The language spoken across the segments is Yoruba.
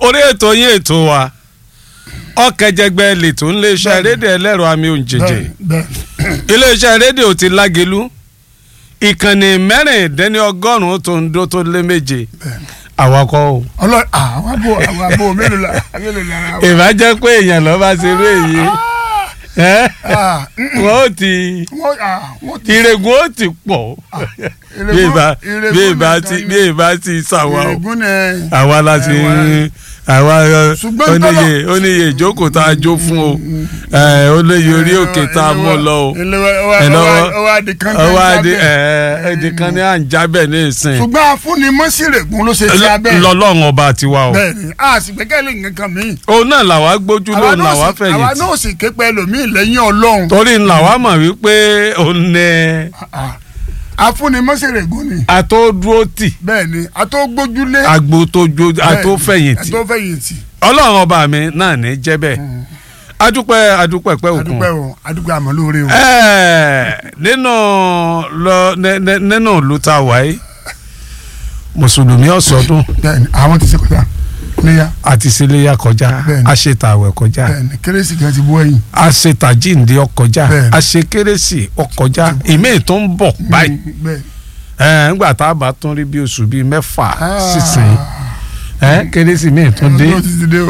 orí ètò yín ètò wa ọ̀kẹ́jẹgbẹ́ lètò ńléeṣẹ́ rédíò ẹlẹ́rọ àmì òǹjẹ̀jẹ̀ bẹ́ẹ̀ iléeṣẹ́ rédíò ti lágelu ìkànnì mẹ́rìndínlọ́gọ́rùn-ún tó ń dó tó lé méje bẹ́ẹ̀ àwakọ̀ o ọlọ àwọn abo àwọn abo mélòó la mélòó la ara wa. ìbá jẹ́ pé èèyàn lọ́ bá ṣe eré yìí ẹ́ Ah, mm, mm. wọ́n ó ti wọ́n ah, wọ́n ti ìrègùn ó ti pọ̀ bí ìbá bí ìbá ti bí ìbá ti sàwà o ìrègùn ni àwa la ti àwa Ṣùgbọ́n oníye oníye ìjókòó tá a jó fún o ẹ, oníye orí òkè tá a mú lọ o ẹ lọ́wọ́ ọwọ́ adìkan ọwọ́ adé ẹ ẹdí kan ní à ń jábẹ̀ ní ìsìn ṣùgbọ́n afúnni mọ́sírègùn ló ṣe ti abẹ́ lọ́lọ́run ọba tiwa o bẹ́ẹ̀ ni a sì gbẹ́kẹ̀lé nǹkan kan mí. òun náà làwa gbójú àwa lóun náà làwa sì- àwa fẹ̀yìntì náà sì ké pẹ́ lòmíì lẹ́yìn ọlọ́run. torí làwa mọ̀ wípé òun ní Ah, afúnni mọ́sírègùn ni àtọ́dúró tì bẹ́ẹ̀ ni àtọ́gbójúlé agbo tó jó bẹ́ẹ̀ ni, àtọ́fẹ̀yìntì àtọ́fẹ̀yìntì ọlọ́run ọba mi náà ní jẹ́ bẹ́ẹ̀ adúpẹ́ adúpẹ́ pẹ́ òkun adúpẹ́ o adúpẹ́ àmọ́ lóore o. Ẹ́ẹ̀, nínú lọ nẹ- nẹ- nínú ìlú tá a wà yìí mùsùlùmí ọ̀sọ́dún bẹ́ẹ̀ ni àwọn ti ṣe kọjá níyà àti síléyà kọjá Bẹ́ẹ̀ni. àṣetàwẹ̀ kọjá bẹ́ẹ̀ ni kérésì kan ti bọ́ ẹ̀yìn. àṣetàjíǹde ọkọjá Bẹ́ẹ̀ni. àṣekérésì ọkọjá ìmíì tó ń bọ̀ báyìí Mm, bẹ́ẹ̀ ẹ̀ ńgbà tá a bá tún rí bí oṣù bíi mẹ́fà Ah. sísìn ẹ̀ kérésì míì tún dé ọdún ti ti dé o.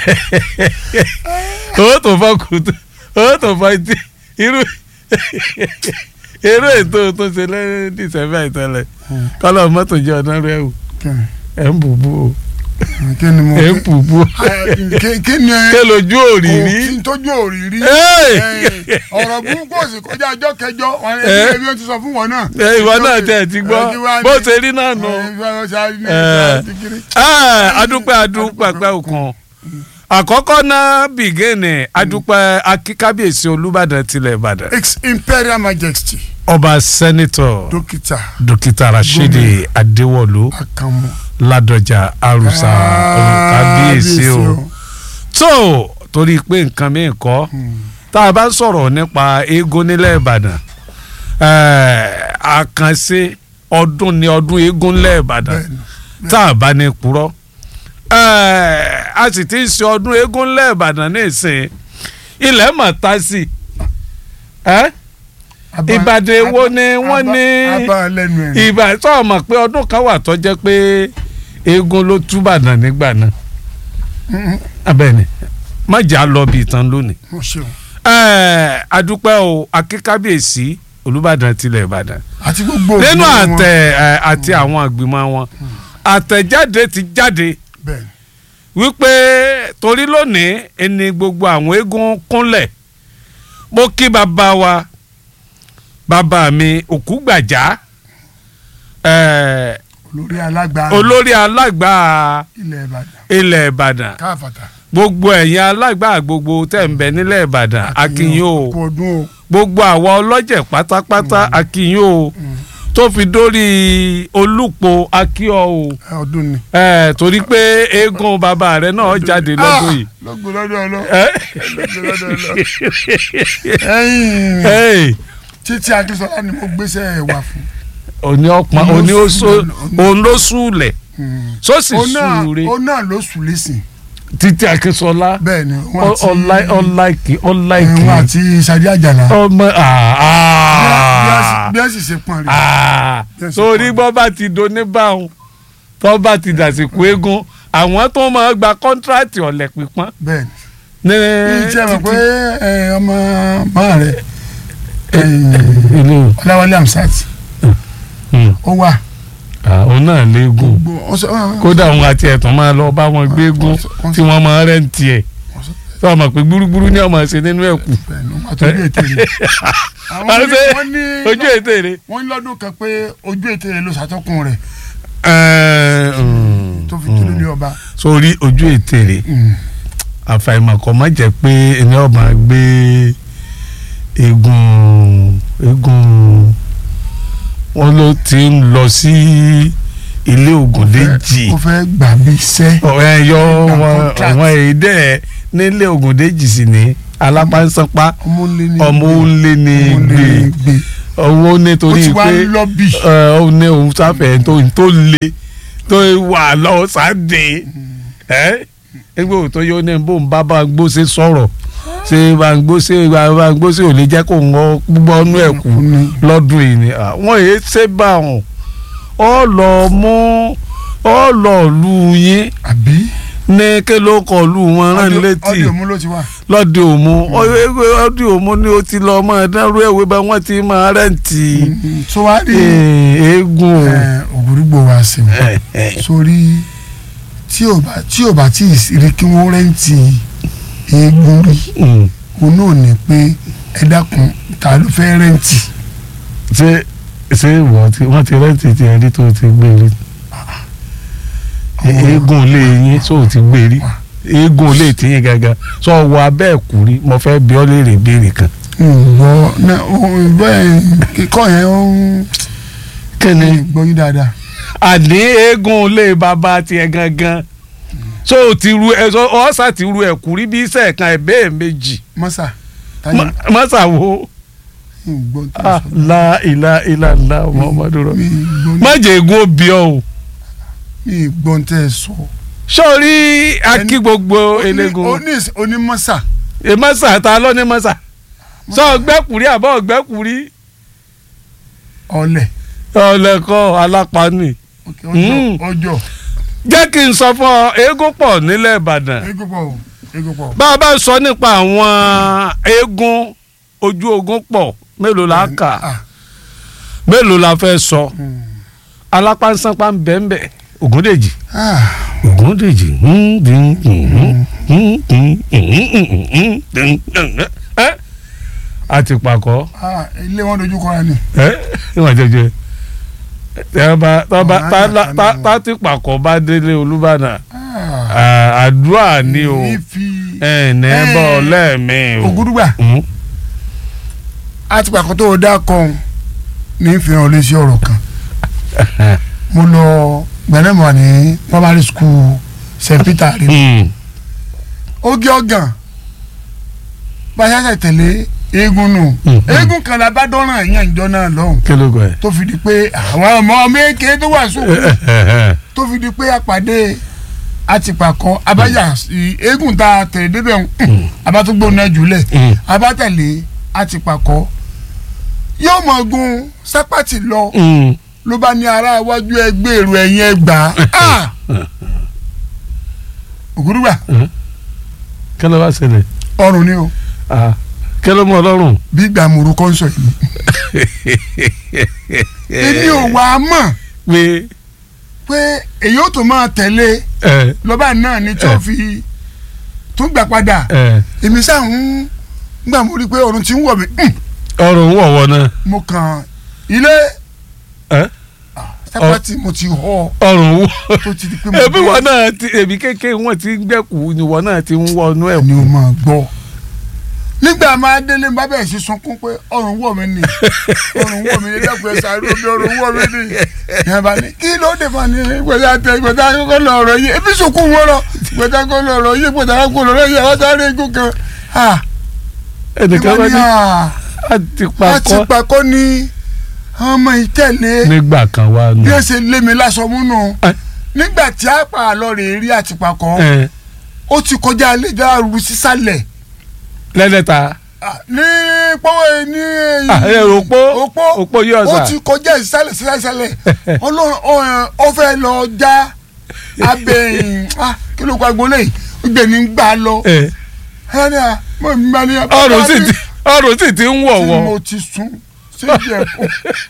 owó tó fọ́ kùtù owó tó fọ́ etí irú irú ètò tó ṣe lẹ́yìn dísẹ́fẹ́ ìtẹ́lẹ̀ kọ́lọ́ mọ́tò jẹ́ ọ̀nà rẹ̀ o ẹ̀ ń bùbú o kí ni mo ẹ̀ ń bùbú o kí- kí ni ké lójú òrìrí kí n tójú òrìrí Ẹ́ẹ̀! ọ̀rọ̀ burúkú òsì kọjá ọjọ́ kẹjọ wọn ni Ẹ́. ẹbí wọn ti sọ fún wọn náà. ẹ ìwọ náà tẹ̀ ti gbọ́ Ẹ, kí wá ní- bó ṣe rí náà nù. Ẹ, bí wọ́n ṣe á ní Ẹ. ìgbà tí kiri. Ẹ́, adúpẹ́ adúpẹ́ pẹ́ òkan àkọ́kọ́ náà bìgẹ́nì adúpẹ́ akíkábíyèsí olúbàdàn tilẹ̀ ìbàdàn ex imperial majesty ọba sẹ́nitọ̀ dókítà dókítà rashidi adéwọ̀lú akamu. ládọjà arúsá kábíyèsí o tó torí pé nǹkan mi kọ́ tá a bá ń sọ̀rọ̀ nípa eégún nílẹ̀ ìbàdàn ẹ̀, àkànṣe ọdún ni ọdún eégún nílẹ̀ ìbàdàn Bẹ́ẹ̀ni. tá a bá ní purọ́ ẹ̀, a sì ti ń ṣe ọdún eégún nílẹ̀ ìbàdàn ní ìsìn ilẹ̀ mọ̀ tá sí ẹ́ Aba- Ìbàdàn èwo aba- ni wọ́n aba- ní- aba lẹ́nu ẹ̀. ìbà tó mọ̀ pé ọdún kan wà tó jẹ́ pé eégún ló túbàdàn nígbà náà Mm, abẹ́ni má jà lọ bí ìtàn lónìí. mo ṣeun. Ẹ́ẹ̀, adúpẹ́ o akíkábíyèsí olùbàdàn tilẹ̀ ìbàdàn àti gbogbo nínú òbí wọn. àtẹ ẹ̀, àti àwọn àgbìmọ̀ wọn àtẹ̀jáde ti jáde bẹ́ẹ̀ wípé torí lónìí ẹni gbogbo àwọn eégún kúnlẹ̀ mo kí bàbá wa bàbá mi òkúgbàjá ẹ̀, olórí alágbá olórí alágbà ilẹ̀ ìbàdàn ilẹ̀ ìbàdàn káfàtà. gbogbo ẹ̀yin alágbà gbogbo tẹ̀ ń bẹ nílẹ̀ ìbàdàn akínyìn o kò dún o. gbogbo àwa ọlọ́jẹ̀ pátápátá akínyìn o tó fi dórí olùpọ̀ akíọ́ o ẹ, ọdún ni. ẹ̀ torí pé eégún bàbá rẹ náà jáde lọ́dún yìí. lọ́gbọ̀n lọ́dún ọlọ́. Ẹ́. lọ́gbọ̀n lọ́dún ọlọ́. ẹ̀yìn Ẹ́, títí akínsọ́lá ni mo gbéṣẹ́ ẹ̀ wà fún. òní ọpọn Òun òní ló oṣù sùn- òun ló sùúlẹ̀ sósì ó náà sùúre ó náà ló sùn lẹ́sìn. títí akínsọlá bẹ́ẹ̀ ni wọ́n àti ọláìkì ọláìkì wọ́n àti sadi àjàlá. ọmọ bí a sì- àà bí a sì ṣe pọn rẹ̀. àà Yes, torí fine. bọ́ bá ti do ní báwọn tọ́ bá ti dàsìkò eégún àwọn tó máa gba kọ́ńtíráàtì ọ̀lẹ̀ pípọ́n bẹ́ẹ̀ ní ni. ìjẹ́ mọ̀ pé ẹ, ọmọ máa rẹ̀ ìlú ọláwálé amsat ó wà. òun náà léegun gbogbo ọsọ kódà òun àti ẹ̀tàn máa lọ bá wọn gbé eégún tí wọ́n máa rẹ́ǹtì ẹ̀ tó ọmọ pé gbúrúgbúrú ní ọmọ ṣe nínú ẹ̀kú àtúndì ètè rẹ̀. àwọn Àwọn ní- ṣe wọ́n ní ojú ètè rẹ̀. wọ́n ní lọ́dún kan pé ojú ètè rẹ̀ ló ṣàtọ́kùn rẹ̀ tó fi túlé ní ọba. sórí ojú ètè rẹ̀ àfàìmọ̀kọ́ má jẹ́ pé ẹni ọba gbé eégún eégún wọn ló ti ń lọ sí ilé Ògúndéjì ó fẹ́ gbà bí iṣẹ́. ọ̀rẹ́ yọ Gba wọn contract. àwọn èdè nílé Ògúndéjì sí ni alápánsánpá ọmọ ńlẹ ní ọmọ òǹlé ní ọmọ ńlẹ gbé ní gbé. owó ó nítorí ti wá pé ń lọ́bì. ẹ, ó ní òun sáfẹ́ tó tó le tó wà lọ́wọ́ sáde ẹ ẹgbẹ́ òótọ́ yóò ní bó ń bá bá ń gbóṣe sọ̀rọ̀ ṣé bá ń gbóṣe bá ń gbóṣe ò lè jẹ́ kó ń wọ́n gbọ́ ọ́nú ẹ̀ kú lọ́dún yìí ni àwọn èyí ṣe bá wọn ọ lọ mú ọ lọ lù yín àbí ní kí ló kọ lù wọn rán létí ọdẹ òmu ló ti wà. lọ́dẹ òmu ọdẹ òmu ni ó ti lọ ọmọ ẹ̀dánrú ẹ̀wé bá wọ́n ti máa rẹ́ǹtì so wá rí eégún o. ògùrúgbò wa sí i sórí tí ò bá tí ò bá tí ì rí kí wọ́n rẹ́ǹtì eégún rí Mm. òun náà ní pé ẹ dákun ta ló fẹ́ rẹ́ǹtì. ṣé ṣé ìwọ tí wọ́n ti rẹ́ǹtì tí ẹni tó ti gbé rí eégún ilé yín tó ti gbé rí eégún ilé tiyín gangan sọ wọ abẹ́ ẹ̀kú rí mo fẹ́ bi ọ́ léèrè béèrè kan. ǹgbọ́ náà òun bẹ́ẹ̀ kíkọ́ yẹn ó ń kíni gbọ́yìn dáadáa. àní eégún ilé bàbá tiẹ̀ gangan so o ti ru ẹ sọ ọ̀sà ti ru ẹ̀kú rí bí iṣẹ́ kan ẹ̀ bẹ́ẹ̀ méjì mọ́sà táyà mọ́sà wo ǹgbọ́n tó ah, sọ. la ilá ilá ńlá muhammadu rọ mi gbọ́ má jẹ́ eégún ó bí ọ o. mi gbọ́n tẹ́ ẹ sọ. sọ́ọ́rí akí gbogbo eléegun oní onímọ́sà ẹ mọ́sà ta ló ní mọ́sà sọ ọgbẹ́kùrí àbọ̀ ọgbẹ́kùrí ọ̀lẹ̀ ọ̀lẹ́kọ̀ alápánì ọjọ́ ọjọ́ jẹ́ kí n sọ fún ọ eégún pọ̀ nílẹ̀ ìbàdàn eégún pọ̀ o eégún pọ̀. bá a bá sọ nípa àwọn eégún ojú ogun pọ̀ mélòó la kà Ah, mélòó la fẹ́ sọ hmm. alápánsánpá ń bẹ́ẹ̀ bẹ́ẹ̀ ògúndèjì Ah, ògúndèjì àti pàkọ́ ah, ilé wọn dojú kọra ni. ẹ ìwà jẹjẹ tẹ́ẹ̀bá tọ́ba Ọ̀rọ̀ tá àjàkálẹ̀ tá wọn. tá tí pàkọ́ bá délé olúbàdàn Ah, à- àdúrà ni o ìfi ẹ̀ ní Eh, bọ́ lẹ́ẹ̀mí o. ògúdùgbà Mm. àti pàkó tó o dá kan ní ìfihàn lé sí ọ̀rọ̀ kan mo lọ gbẹ̀nẹ́mọ̀ ní primary school st peter rí Mm. ó gé ọ̀gàn báyà tẹ̀lé eégún nù Mm. eégún kan la bá dọ́ràn ẹ̀yàn ìjọ náà lọ́hùn kí ló gbọ́ ẹ. tó fi di pé àwọn ọmọ méje tó wà sókè tó fi di pé àpàdé àtìpàkọ́ abájà sí eégún tá a tẹ̀lé débẹ̀ ń abátúgbò náà jùlẹ̀ Mm. abátẹ̀lé àtìpàkọ́ yóò mọ̀ gun sápàtì lọ Mm. ló bá ní ará iwájú ẹgbẹ́ èrò ẹ̀yìn ẹgbà á ògúrúgbà kí ló bá ṣẹlẹ̀ ọrùn ni o Ah, kí ló mú ọlọ́run. bí gbàmùrú kọ́ńsọ̀ yìí èmi ò wá mọ̀ pé pé èyí ò tó máa tẹ̀lé ẹ lọ́ba náà ni tí ó fi tún gbà padà ẹ èmi sáà ń gbà mú rí i pé ọ̀run ti ń wọ̀ mí hùn, ọrùn wọ̀wọ̀ náà mo kàn ilé ẹ sápàtì mo ti họ ọrùn wọ̀ tó ti di pé mo ẹbí dé. wọn náà ti èmi kékeré wọn ti ń gbẹ̀kú ni wọn náà ti ń wọnú ẹ̀ ni o máa gbọ́ nígbà máa délé bá bẹ̀rẹ̀ sí sunkún pé ọrùn wọ̀ mí ni ọrùn wọ̀ mí ni lẹ́kùn ẹ̀sà ló bí ọrùn wọ̀ mí ni yẹn bá ní kí ló dé fún ni gbẹ̀dá tẹ gbẹ̀dá kókó lọ ọ̀rọ̀ yìí ebi sunkún wọn lọ gbẹ̀dá kókó lọ ọ̀rọ̀ yìí gbẹ̀dá kókó lọ ọ̀rọ̀ yìí àwọn sáré igun kan ah ẹnìkan bá ìwọ ni ní ah àti àti pakọ́ pàkọ́ ni ọmọ ìtẹ̀lé nígbà kan wà nù. bí ẹ ṣe lé mi lásọ múnú Ẹ. nígbà tí a pa àlọ́ rè rí àtìpàkọ́ ẹ ó ti kọjá àlejò àrùn sísàlẹ̀ lẹ́lẹ́ta Ah, ní pọ́wọ́ ní Ah, ẹ, òpó òpó òpó yóò ó sà ti kọjá ìsàlẹ̀ sísàlẹ̀ ọlọ́run ọ- ọ fẹ́ lọ já abẹ́yìn ah, kí ló kọ́ agbolé gbẹ̀ ní gbà lọ ẹ ẹni à mo ń bá ní ọrùn sì ti ọrùn sì ti ń tí wọ̀wọ̀. mo ti sùn síbi ẹ̀kọ́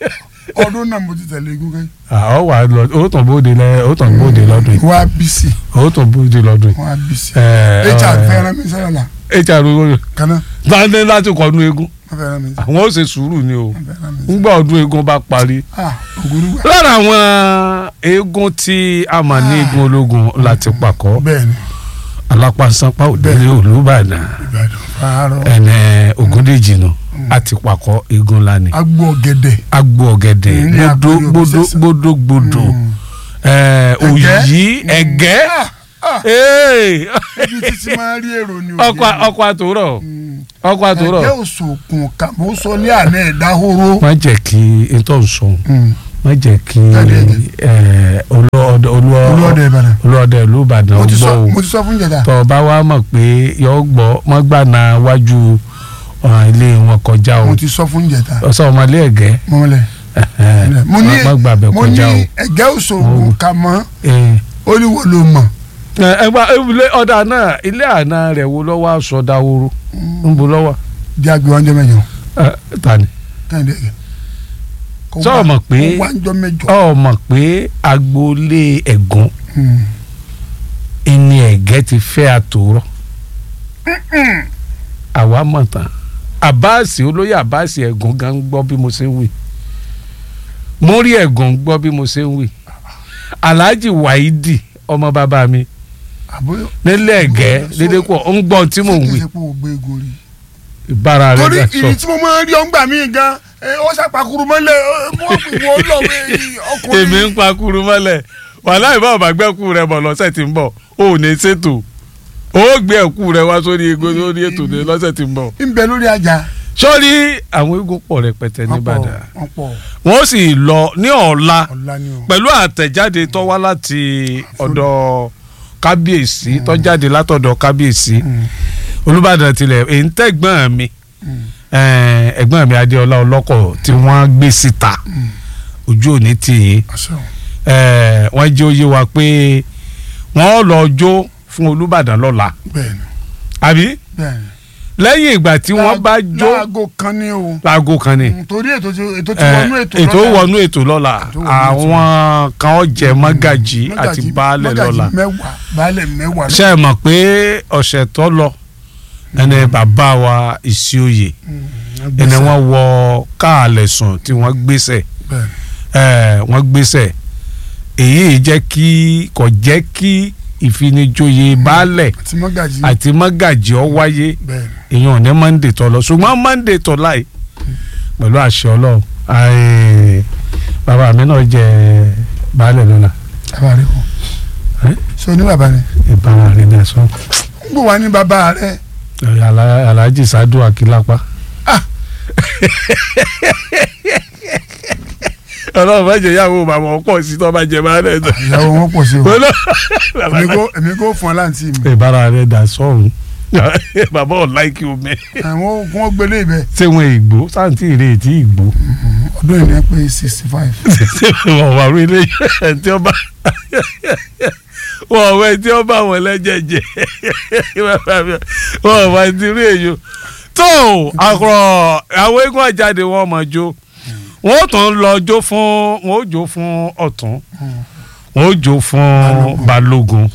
ọdún náà mo ti tẹ̀lé egun kẹ́ àwọn wà lọ ó tàn bóde lẹ ó tàn bóde lọ́dún yìí wọ́n á bí sí ó tàn bóde lọ́dún yìí. wọ́n á bí sí ẹ hr fẹ́ràn mi sẹ́yìn la hr owó kaná dáadé láti kọnu eégún wọ́n fẹ́ràn mi àwọn ó ṣe sùúrù ni o wọ́n fẹ́ràn mi ńgbà ọdún eégún bá parí. ah ògúrúgbà lára àwọn eégún tí a mà ní eégún ológun láti pàkọ́ bẹ́ẹ̀ ni alápàṣánpá òdèlé olùbàdàn ìbàdàn fàárọ̀ ẹnẹ ògúndèjì nù àti pàkọ́ eégún lánìí. agbó ọ̀gẹ̀dẹ̀ agbo ọ̀gẹ̀dẹ̀ Mm, ní gbódó àgbèrè gbódó òbísẹ̀sẹ̀. gbódó gbódó Mm. ẹ, Ẹ̀gẹ́? òyì ẹ̀gẹ́ Ah, ah, Hey! ibi títí máa rí èrò ni ọkọ ọkọ àtòrọ Mm. ọkọ àtòrọ ẹ̀jẹ̀ òṣòkun kàmó sọlé àná ẹ̀dá horo. má jẹ́ kí n tó sọ má jẹ́ kí Jáde ẹ̀jẹ̀. ẹ, olúọdẹ olóòdè ìbàdàn olúọdẹ ìlú Ìbàdàn mo ti gbọ́ sọ o mo ti sọ fún jẹta tọ́ ọ bá wá mọ̀ pé yọ gbọ́ mọ́ gbàna wájú ọ̀ràn ilé wọn kọjá o mo ti sọ fún jẹta ọ̀sán ọmọlé ẹ̀gẹ́ mọ́mọ́lẹ̀ mo ní má gbàbẹ̀ mo ní kọjá o. ẹ̀gẹ́ òṣòwò kà mọ́ Eh, ó ní wo ló mọ̀ ẹ ẹ gba ilé ọ̀dà náà ilé àná rẹ̀ wo lọ́wọ́ aṣọ dáwóró ń bo lọ́wọ́ jẹ́ àgbẹ̀ wájú mẹ́jọ ẹ tani kẹ́hìndé ẹ̀gẹ́ Kó Sọ wá- mọ̀ pé- kó wájú mẹ́jọ ọ mọ̀ pé agboolé ẹ̀gún Hmm. ẹni ẹ̀gẹ́ ti fẹ́ àtòrọ́ àwa mọ̀ tán àbáàsì olóyè àbáàsì ẹ̀gún gan ń gbọ́ bí mo ṣe ń wí mo rí ẹ̀gún gbọ́ bí mo ṣe ń wí alhaji waidi ọmọ bàbá mi àbúrò nílẹ̀ ẹ̀gẹ́ dédé pọ̀ ń gbọ́ tí mò ń wí ṣe pé o gbé egun rí ìbára rẹ̀ torí dà ìrì tí mo máa ń rí ọ̀ngbà mí gan ẹ, ó ṣàpàkùrù mọ́lẹ̀ ẹ, mo wò ó lọ wé ọkùnrin èmi ń pa kuru mọ́lẹ̀ wàhálà ìbá ọ̀bà gbẹ́kú rẹ̀ bọ̀ lọ́sẹ̀ tí ń bọ̀ ó ò ní ṣètò ó gbé ẹ̀kú rẹ̀ wá sórí ego lórí ètò ní lọ́sẹ̀ tí ń bọ̀. ń bẹ lórí ajá sọ́ọ́rí àwọn eégún pọ̀ rẹpẹtẹ nìbàdàn wọ́n pọ̀ wọ́n sì lọ ní ọ̀la ọ̀la ni o pẹ̀lú àtẹ̀jáde tó wá láti ọ̀dọ̀ kábíyèsí tó jáde látọ̀dọ̀ kábíyèsí Hmm. olùbàdàn tilẹ̀ èyí ń tẹ̀gbọ́n mi Hmm. eh, ẹ̀gbọ́n mi adéọlá ọlọ́kọ̀ tí wọ́n gbé síta ojú òní tì yín Àṣẹ o. eh, wọ́n jẹ́ oyé wa pé wọ́n lọ jó fún olùbàdàn lọ́la bẹ́ẹ̀ni àbí bẹ́ẹ̀ni. lẹ́yìn ìgbà tí wọ́n bá jó láago kan ní o láago kan ni torí ètò ti ètò ti eh, wọnú ètò ètò lọ́la. wọnú ètò lọ́la Ètò wọnú ètò. àwọn kan ó jẹ mọ́gàjì àti Mọ́gàjí- baálẹ̀ mọ́gàjí lọ́la mẹ́wàá baálẹ̀ mẹ́wàá ṣe é mọ̀ pé ọ̀sẹ̀ tó lọ ẹni bàbá wa ìsíòye ẹni wọ́n wọ káàlẹ̀ sùn tí wọ́n gbéṣẹ̀ bẹ́ẹ̀ni ẹ wọ́n gbéṣẹ̀ èyí jẹ́ kí kò jẹ́ kí ìfinijoyè baálẹ̀ àti mọ́gàjí àti mọ́gàjì ọ wáyé bẹ́ẹ̀ni èèyàn ní monday tó lọ ṣùgbọ́n monday tó láì pẹ̀lú àṣẹ ọlọ́run àì, bàbá mi náà jẹ baálẹ̀ lọ́la bàbá rẹ kọ Eh? so ní bàbá rẹ ìbára rẹ̀ ní ẹ̀sán ń gbọ́ wá ní bàbá rẹ Ala- alhaji sadu akilapa. Ah. ọlọ́run bá jẹ ìyàwó bàbá ọ̀pọ̀ sí tó bá jẹ máa rẹ̀ dán. ìyàwó wọn pọ̀ sí o èmi kò èmi kò fún ọ láǹtí mi ìbára rẹ̀ dà sọ́run bàbá ò láìkí omi àwọn kún ó gbélé ibẹ̀ ṣé wọn ìgbó sáǹtì ìrè tí ìgbó ọdún yìí ní pé sixty five ṣé wọn wà rí ilé ẹ̀ tí ọba wọn wẹ tí ọba wọn lẹ́jẹ̀ jẹ wọn wà ti rí èyí tó àkùrọ̀ àwọn eégún àjáde wọn mọ̀ jó wọn ò tún lọ jó fún wọn ò jó fún ọ̀tún wọn ò jó fún balógun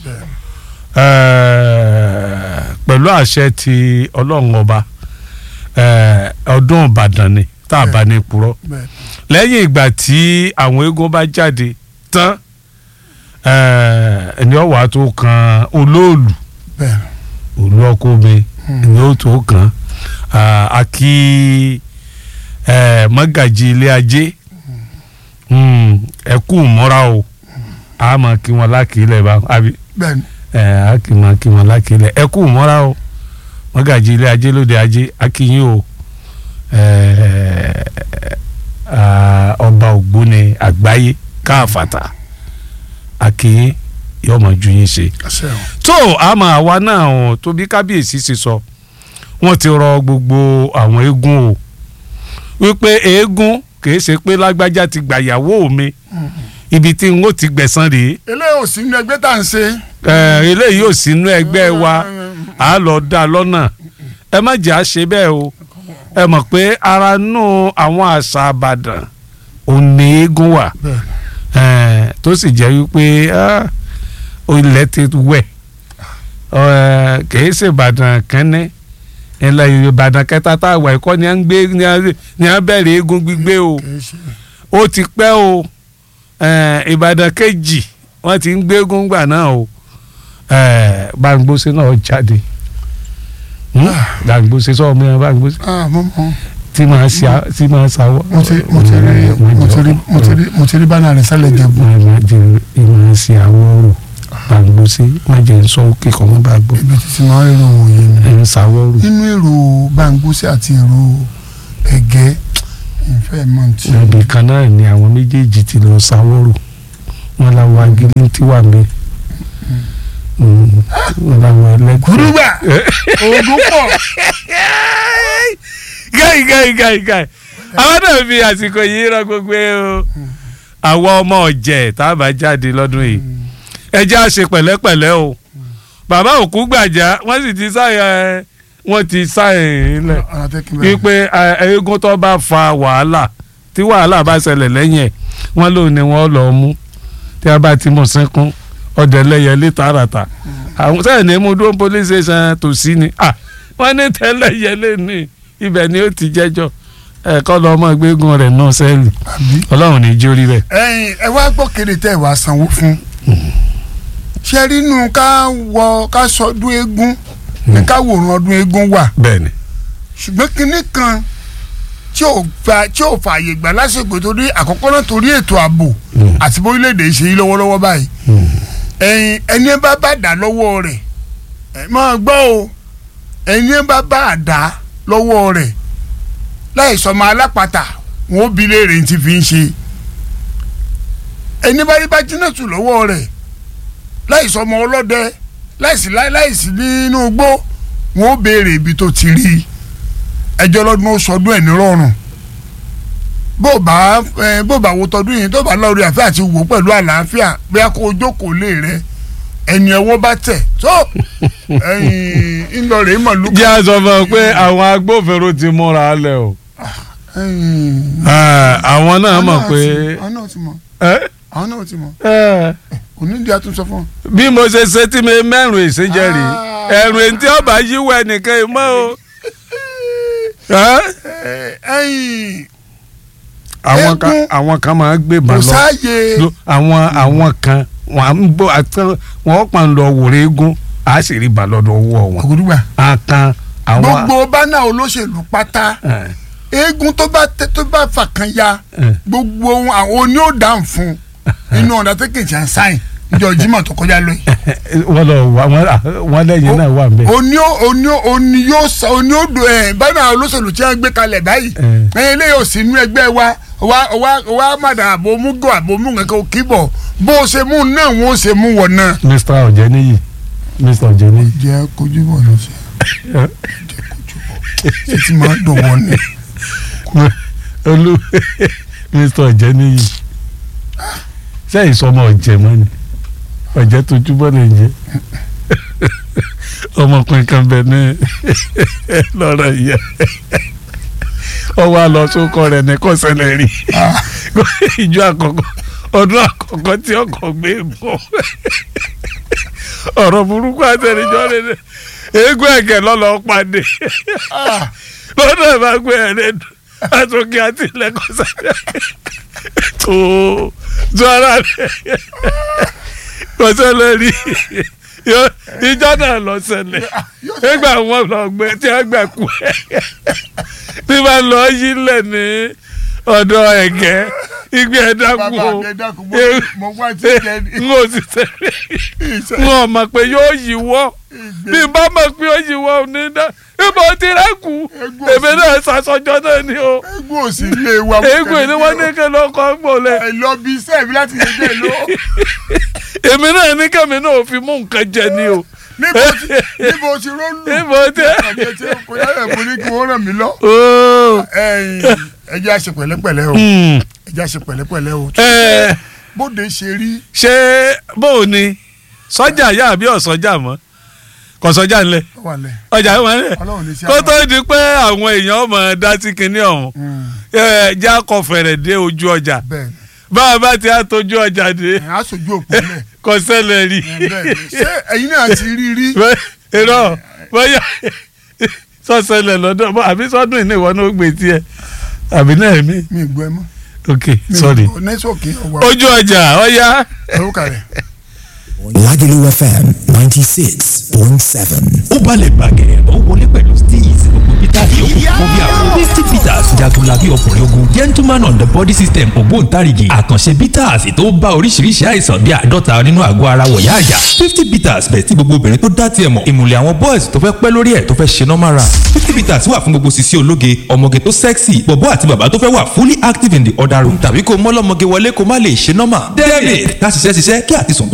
Eh, pẹ̀lú àṣẹ ti ọlọ́run ọba eh, ọdún ìbàdàn ni tá a bá ní purọ́ bẹ́ẹ̀ lẹ́yìn ìgbà tí àwọn eégún bá jáde tán eh, ẹni ọ̀wà tó kan olóòlù bẹ́ẹ̀ òlú ọkọ mi ẹni ó tó kan ah, a kí eh, mọ́gàjì ilé ajé Mm, ẹ kú mọ́ra o a máa kí wọn lákìílẹ̀ bá àbí bẹ́ẹ̀ ẹ a kì í máa kí wọn lákìílẹ̀ ẹ kú mọ́ra o mọ́gàjì ilé ajé lóde ajé a kí yín o ẹ, ah, ọba ògbóni àgbáyé káàfàtà a kí yín yóò máa ju yín ṣe àṣẹ o tó àmọ́ àwa náà ọ̀ tó bí kábíyèsí ṣe sọ wọ́n ti rọ gbogbo àwọn eégún o wípé eégún kìí ṣe pé lágbájá ti gbàyàwó mi ibi tí n ó ti gbẹ̀san rèé eléyìí ò sí nínú ẹgbẹ́ tá à ń ṣe ẹ, eléyìí ò sínú ẹgbẹ́ wa à á lọ dá a lọ́nà ẹ má jẹ́ à ṣe bẹ́ẹ̀ o ẹ mọ̀ pé ara nù àwọn àṣà àbàdàn òní eégún wà bẹ́ẹ̀ ẹ, tó sì jẹ́ wípé ah, ilẹ̀ ti wẹ̀ ẹ, kìí ṣe ìbàdàn kẹ́ni ilẹ̀ ìbàdàn kẹta tá a wà ẹ̀kọ́ ni à ń gbé ni à- ni à ń bẹ̀rẹ̀ eégún gbígbé o kì í ṣe ó ti pẹ́ o ẹ, ìbàdàn kejì wọ́n ti ń gbé eégún gbà náà o ẹ, Báńgbóṣe náà jáde Hmm? Báńgbóṣe sọ ọmọ yẹn Báńgbóṣe ah mo mọ tí máa ṣe à- tí máa ṣàwọ́. mo ti mo ti rí mo ti rí mo ti rí mo ti rí bánà rẹ sálẹ̀ jẹ̀bù máa ma jẹ ìmọ̀ sí àwọ̀rò Báńgbóṣe má jẹ́ ń sọ òkè kan mọ́ bá gbọ́ ibi títí máa ń rí òun yẹn ni ẹ̀ ń ṣàwọ̀rò. nínú èrò Báńgbóṣe àti èrò Ẹ̀gẹ́ ìfẹ́ mọ̀ tí. ibì kan náà ni àwọn méjèèjì ti lọ sáwọ́rò wọn làwọn agilé ti wà mí wọn làwọn ẹlẹgbẹ́. kúrúgbà oògùn pọ̀ gáì gáì gáì gáì àwọn náà fi àsìkò yìí rán gbogbo o àwọn ọmọ ọ̀jẹ̀ tá a bá jáde lọ́dún yìí ẹ jẹ́ á ṣe pẹ̀lẹ́pẹ̀lẹ́ o bàbá òkú gbàjà wọ́n sì ti sáyẹn wọ́n ti sáyẹn lẹ̀ ọ̀nà tẹ́kí bẹ́ẹ̀. wípé ẹ, eégún tó bá fa wàhálà tí wàhálà bá ṣẹlẹ̀ lẹ́yìn ẹ̀ wọ́n lò ní wọ́n lọ mú tí a bá ti mú sínkún ọdẹ lẹ́yẹlé tààràtà àwọn sẹ́yìn ní mú dúró police station tòsí ni ah wọ́n ní tẹ́lẹ̀ yẹlé ní ibẹ̀ ni ó ti jẹ́jọ́ ẹ̀kọ́ lọ ọmọ gbégún rẹ̀ náà sẹ́ẹ̀lì àbí. ọlọ́run ní jórí rẹ̀. ẹ̀yin ẹ wá gbọ́ kéde tẹ́ ẹ wá sanwó fún. ṣé rí inú ká wọ ká sọdún eégún ní ká wòran ọdún eégún wà bẹ́ẹ̀ni ṣùgbọ́n kinní kan tí ò fa tí ò fààyè gbà lásìkò torí àkọ́kọ́ náà torí ètò ààbò Mm. àti bórílẹ̀-èdè ṣe yí lọ́wọ́lọ́wọ́ báyìí ẹ̀yin ẹni ẹ bá bá dà lọ́wọ́ rẹ̀ ẹ máa gbọ́ o ẹni ẹ bá bá dà lọ́wọ́ rẹ̀ láì sọmọ alápàtà wọn ó bi léèrè ní ti fi ń ṣe ẹni bá rí bá jiná tù lọ́wọ́ rẹ̀ láì sọmọ ọlọ́dẹ láìsí láìsí nínú igbó wọn ó béèrè ibi tó ti rí i ẹjọ́ lọ́dún ó sọdún ẹ̀ nírọ̀rùn bó bá ẹ bó bá wo tọdún yìí tó bá lọ́ọ́ rí àfẹ́ àti wò pẹ̀lú àlàáfíà bóyá kó o jókòó lé rẹ ẹni ẹwọ́ bá tẹ̀ tó ẹyin ńlọrọ̀ ìmọ̀ ló jẹ́ àṣọ fún ọ pé àwọn agbófinró ti múra lẹ̀ o àwọn náà mọ̀ pé àwọn náà ti mọ̀ ẹ́ àwọn náà ti mọ̀ ẹ́ onídìí àtúnṣe fún ọ. bí mo ṣe ṣe tí mi mẹ́rùn ìṣèjẹ́rì ẹ̀rùn èyí tí ọba yíwọ ẹnìkan yìí mọ́ o. Ẹ́? ẹyin àwọn kan Eégún. àwọn kan máa ń gbé kò bàn lọ sáàyè lo- àwọn àwọn kan wọn à ń bọ àtàn wọn pa ń lọ wòrè eégún a sì rí bàn lọ́dọ̀ owó wọn. ògùdùgbà àkàn àwọn. gbogbo bánà olóṣèlú pátá ẹ, eégún tó bá tẹ tó bá fàkàn ya ẹ. gbogbo ohun àwọn oní ò dáhùn fún inú ọ̀dà tó kìí ṣe ń sáyìn ìjọ Jímọ̀ tó kọjá lóyè. wọ́n lọ wà wọ́n wọ́n lẹ́yìn náà wà nbẹ. oní ò oní ò oní yóò sa oní ò dùn ẹ̀ bánà olóṣèlú tí wọ́n gbé kalẹ̀ báyìí ẹ. ẹ̀ eléyìí ò sí inú ẹgbẹ́ wa wa wa wa màdà àbomúgò àbomúgò kò kí bọ̀ bó o ṣe mú un náà wọ́n ó ṣe mú wọ̀ náà. Mr. Ọ̀jẹ̀níyì Mr. Ọ̀jẹ̀níyì. jẹ́ kojú bọ̀ lọ sí ẹ. jẹ́ kojú bọ̀ ṣé ti máa dùn wọ́n ni. olú Mr. Ọ̀jẹ̀níyì sẹ́yìn sọmọ ọ̀jẹ̀ mọ́ ni ọ̀jẹ̀ tó túbọ̀ lè jẹ́ ọmọkùnrin kan bẹ ní lọ́rọ̀ yẹ ọwọ́ àlọ́ sókọ rẹ̀ ní kọ́sẹ̀lẹ̀ rí ìjọ àkọ́kọ́ ọdún àkọ́kọ́ tí ọkọ̀ gbé bọ̀ ọ̀rọ̀ burúkú àtẹnijọ́ rẹ̀ ní eégún ẹ̀kẹ́ lọ́lọ́ pàdé lọ́dọ̀ ẹ̀ bá gbé ẹ̀rẹ́ dùn àtòkè àti ilẹ̀kùn sáré tó tó ara rẹ̀ kò ṣẹlẹ̀ rí Yó- ìjọ náà lọ ṣẹlẹ̀ nígbà wọn lọ gbé tí wọn gbà kú ẹ tí wọn lọ yí lẹ̀ ní ọ̀dọ̀ ẹ̀gẹ́ igbe ẹ̀dá kú bàbá o mi ẹ dákun mo- mo wá ti jẹ ní. n ò sì ṣẹlẹ̀ n ò mọ̀ pé yóò yíwọ́ bí n bá mọ̀ pé yóò yíwọ́ ò ní dá ibo ti rẹ́ kú Egun èmi náà ṣàṣọjọ́ náà ni o eégún ò sí ilé wa. eégún ni wọ́n ní kí ló kọ́ gbòòlẹ̀ ẹ lọ bí iṣẹ́ mi láti ṣe dé lọ. èmi náà ní kẹ́mi náà ò fi mú nǹkan jẹ ni o níbo ti níbo ti rólù. Níbo ti- ọ̀gá tí kò yára mo ní kí wọ́n ràn mí lọ. ooo ẹ̀yin ẹ jẹ́ a ṣe pẹ̀lẹ́pẹ̀lẹ́ o Hmm. ẹ jẹ́ a ṣe pẹ̀lẹ́pẹ̀lẹ́ o. ẹ bóde ṣe rí ṣé bóò ni sọ́jà yá àbí ọ̀sọ́jà mọ́ kò sọ́jà ńlẹ̀ wà lẹ̀ ọjà wọn lẹ̀ ọlọ́run ní sí kó tó di pé àwọn èèyàn ọmọ dá sí kinní ọ̀hún ẹ jẹ́ akọ̀fẹ̀rẹ̀ dé ojú ọjà bẹ́ẹ̀ ni bá a bá ti á tójú ọjà dé ẹ̀ á sojú òpó lẹ̀ kò ṣẹlẹ̀ rí ẹ̀ bẹ́ẹ̀ ni ṣé ẹ̀yin náà ti rí rí irọ́ bóyá sọ́sẹ̀lẹ̀ lọ́dọ̀ bọ́ àbí sọ́dún ìní ìwọ náà ó gbé tiẹ̀ àbí náà mi mi ì gbọ́ ẹ mọ́ ok sorry nẹ́tíwọ̀kì ọ̀wà ojú ọjà ọ̀ya. ẹ̀rọ kàrẹ̀. Lagelu FM 96.7. ó balẹ̀ bàgẹ́ ó wọlé pẹ̀lú steez gbogbo káàdì ó kún bí àwọn. fifty bitters jagunlabi ọkùnrin ogun gentleman on the body system ògbóǹtarìgì àkànṣe bitters tó bá oríṣiríṣi àìsàn bíi àádọ́ta nínú àgọ́ ara wọ̀yá àyà fifty bitters bẹ̀ tí gbogbo obìnrin tó dá tiẹ̀ mọ̀ ìmùlẹ̀ àwọn boys tó fẹ́ pẹ́ lórí ẹ̀ tó fẹ́ ṣe normal run fifty bitters wà fún gbogbo sisi ológe ọmọge tó sexy bọ̀bọ́ àti bàbá tó fẹ́ wà fully active in the other room tàbí kó mọ́lọ́mọge wọlé kó má lè ṣe normal debit ká ṣiṣẹ́ ṣiṣẹ́ kí àtisùn